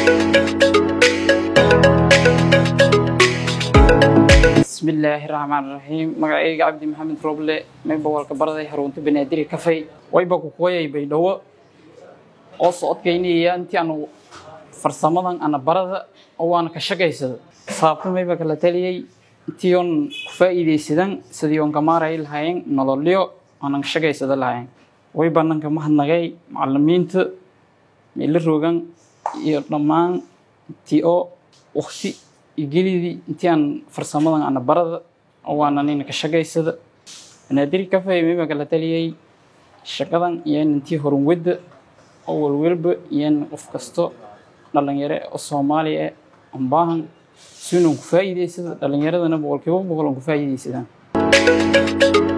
bismillaahi raxmaan raxiim magacayga cabdi maxamed roble mayba walka baraday harunta banaadiri kafay wayba kukuwayay baydhawo oo socodkaynaya intii aanu farsamadan ana barada oo waana ka shaqaysada saabta mayba kala taliyay intii oon ku faa'iidaysadan sidii oon kamaaray lahayn nololyo aanan ka shaqaysada lahayn wayba nanka mahadnagay macalimiinta meela rogan iyo dhammaan intii oo wakti gelidii intii aan farsamadan ana barada oo waana nina ka shaqaysada banaadiri kafay mayba kala taliyay shaqadan iyo intii horunwadda oo walwalba iyo qof kasto dhalinyaro oo soomaaliya eh aan baahan si inaan ku faa'iidaysada dhalinyaradana boqolkiiba boqol aan ku faa'iidaysadaan